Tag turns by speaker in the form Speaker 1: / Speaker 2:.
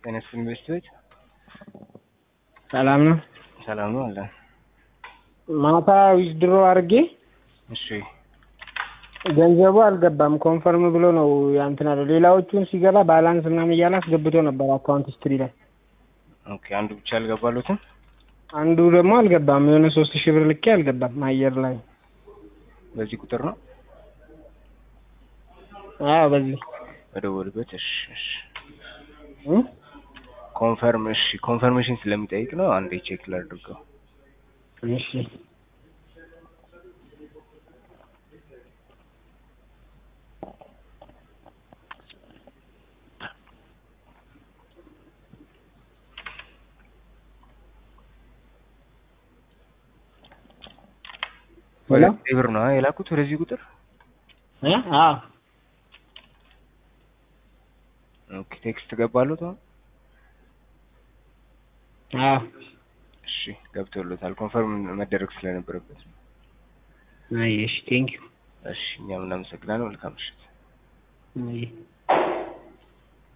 Speaker 1: ጤና ይስጥልኝ ኢንቨስት ቤት
Speaker 2: ሰላም ነው።
Speaker 1: ሰላም ነው አለ።
Speaker 2: ማታ ዊዝድሮ አድርጌ
Speaker 1: እሺ
Speaker 2: ገንዘቡ አልገባም ኮንፈርም ብሎ ነው ያንትን አለ። ሌላዎቹን ሲገባ ባላንስ ምናምን እያለ አስገብቶ ነበር አካውንት ስትሪ ላይ።
Speaker 1: ኦኬ አንዱ ብቻ አልገባሉትም።
Speaker 2: አንዱ ደግሞ አልገባም። የሆነ ሶስት ሺህ ብር ልኬ አልገባም አየር ላይ።
Speaker 1: በዚህ ቁጥር ነው
Speaker 2: አዎ በዚህ
Speaker 1: በደወልበት። እሺ እሺ
Speaker 2: እ
Speaker 1: ኮንፈርም እሺ ኮንፈርሜሽን ስለሚጠይቅ ነው። አንዴ ቼክ ላድርገው።
Speaker 2: እሺ
Speaker 1: ሁለት ሺህ ብር ነው አ የላኩት ወደዚህ ቁጥር።
Speaker 2: እ አዎ
Speaker 1: ኦኬ ቴክስት ገባሉት አሁን።
Speaker 2: አዎ
Speaker 1: እሺ ገብቶሎታል። ኮንፈርም መደረግ ስለነበረበት ነው።
Speaker 2: አይ እሺ ቴንክ ዩ
Speaker 1: እሺ እኛም እናመሰግናለን። መልካም ምሽት።
Speaker 2: አይ